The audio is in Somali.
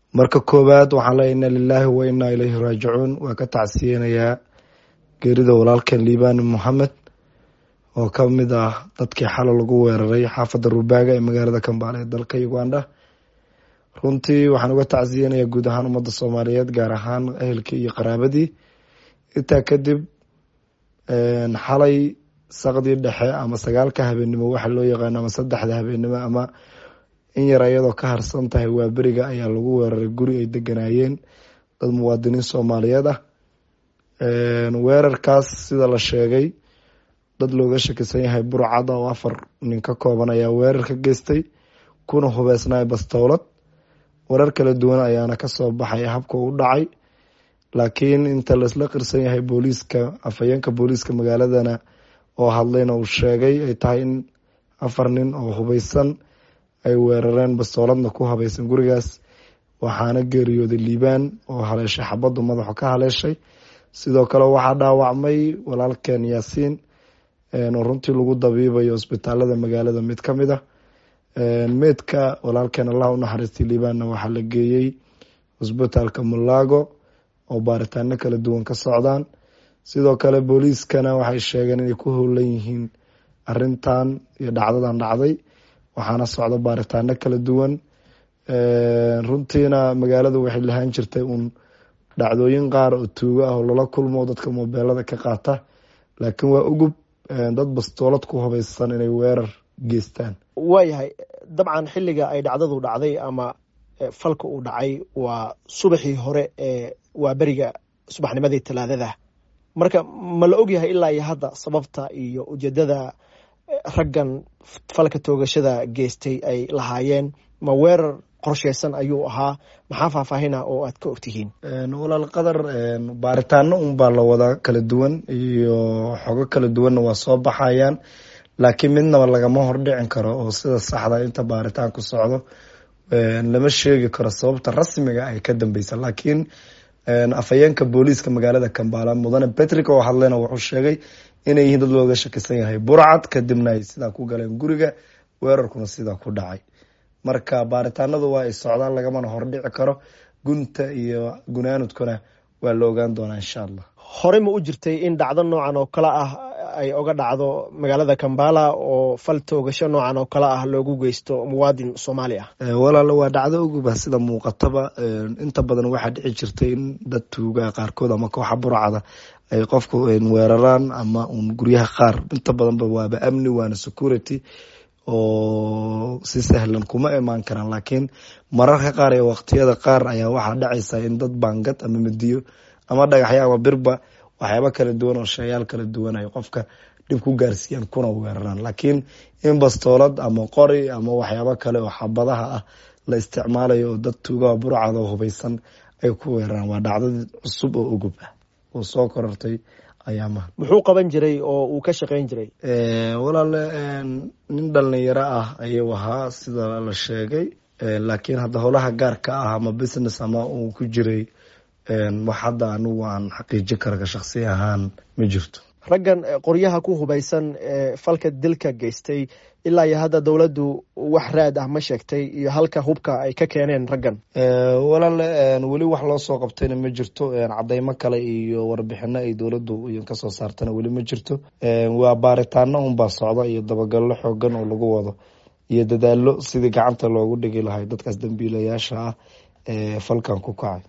marka koowaad waxaan leeya ina lilaahi wa inaa ilayhi raajicuun waa ka tacsiyeynayaa geerida walaalkan liibani moxamed oo ka mid ah dadkii xalo lagu weeraray xaafadda rubaaga ee magaalada kambaale ee dalka uganda runtii waxaan uga tacsiyeynayaa guud ahaan ummadda soomaaliyeed gaar ahaan ehelkii iyo qaraabadii intaa kadib xalay saqdii dhexe ama sagaalka habeenimo waxa loo yaqaano ama saddexda habeenimo ama in yar iyadoo ka harsan tahay waa beriga ayaa lagu weeraray guri ay deganaayeen dad muwaadiniin soomaaliyeed ah weerarkaas sida la sheegay dad looga shakisan yahay burcada oo afar nin ka kooban ayaa weerar ka geystay kuna hubeysnay bastowlad warar kala duwan ayaana kasoo baxay habka u dhacay laakiin inta laisla qirsan yahay booliiska afhayeenka booliiska magaaladana oo hadlayna uu sheegay ay tahay in afar nin oo hubeysan ay weerareen bastooladna ku habaysan gurigaas waxaana geeriyooday liibaan oo haleeshay xabaddu madaxu ka haleeshay sidoo kale waxaa dhaawacmay walaalkeen yaasiin oo runtii lagu dabiibayo isbitaalada magaalada mid ka mid ah meydka walaalkeen allah unaxariistay liibaanna waxaa la geeyey isbitaalka mulago oo baaritaano kala duwan ka socdaan sidoo kale booliiskana waxay sheegeen inay ku howlan yihiin arintan iyo dhacdadan dhacday waxaana socdo baaritaano kala duwan runtiina magaalada waxay lahaan jirtay uun dhacdooyin qaar oo tuugo ah oo lala kulmo dadka mobeelada ka qaata laakiin waa ugub dad bastoolad ku hubeysan inay weerar geystaan waayahay dabcan xilliga ay dhacdadu dhacday ama falka uu dhacay waa subaxii hore ee waa beriga subaxnimadii talaadada marka ma la ogyahay ilaa iyo hadda sababta iyo ujeedada raggan falka toogashada geystay ay lahaayeen ma weerar qorsheysan ayuu ahaa maxaa faahfaahina oo aad ka ogtihiin walaal qadar baaritaano unbaa la wadaa kala duwan iyo xogo kala duwanna waa soo baxayaan laakiin midnaba lagama hordhicin karo oo sida saxda inta baaritaan ku socdo lama sheegi karo sababta rasmiga ay ka dambeysa laakiin afhayeenka booliiska magaalada kambala mudane patrick oo hadleyna wuxuu sheegay inay yihiin dad looga shakisan yahay burcad kadibna ay sidaa ku galeen guriga weerarkuna sidaa ku dhacay marka baaritaanadu waa ay socdaan lagamana hordhici karo gunta iyo gunaanudkuna waa la ogaan doonaa insha allah horey ma u jirtay in dhacdo noocan oo kale ah ay oga dhacdo magaalada kambala oo fal toogasho noocan oo kale ah loogu geysto muwaadin soomaali ah walaalo waa dhacdo uguba sida muuqataba inta badan waxaa dhici jirtay in dad tuuga qaarkood ama kooxa burcada ay qofku weeraraan ama un guryaha qaar inta badanba waaba amni waana security oo si sahlan kuma imaan karaan laakiin mararka qaar ee waqtiyada qaar ayaa waxaa dhacaysa in dad baangad ama midiyo ama dhagaxyo ama birba waxyaaba kala duwan oo shayaal kala duwan ay qofka dhib ku gaarsiiyaan kuna weeraraan laakiin in bastoolad ama qori ama waxyaabo kale oo xabadaha ah la isticmaalayo oo dad tuugaha burcada oo hubeysan ay ku weeraraan waa dhacdadii cusub oo ugub ah oo soo korortay ayaamaha muxuu qaban jiray oo uu ka shaqeyn jiray walaale nin dhalinyaro ah ayuu ahaa sida la sheegay laakiin hadda howlaha gaarka ah ama business ama uu ku jiray wax hadda anigu aan xaqiijin karaga shaksi ahaan ma jirto raggan qoryaha ku hubeysan ee falka dilka geystay ilaa iyo hadda dowladdu wax raad ah ma sheegtay iyo halka hubka ay ka keeneen raggan walaale weli wax loo soo qabtayna ma jirto cadeymo kale iyo warbixino ay dowladdu kasoo saartana weli ma jirto waa baaritaano unbaa socda iyo dabagallo xoogan oo lagu wado iyo dadaalo sidii gacanta loogu dhigi lahay dadkaas dambiilayaasha ah ee falkan ku kacay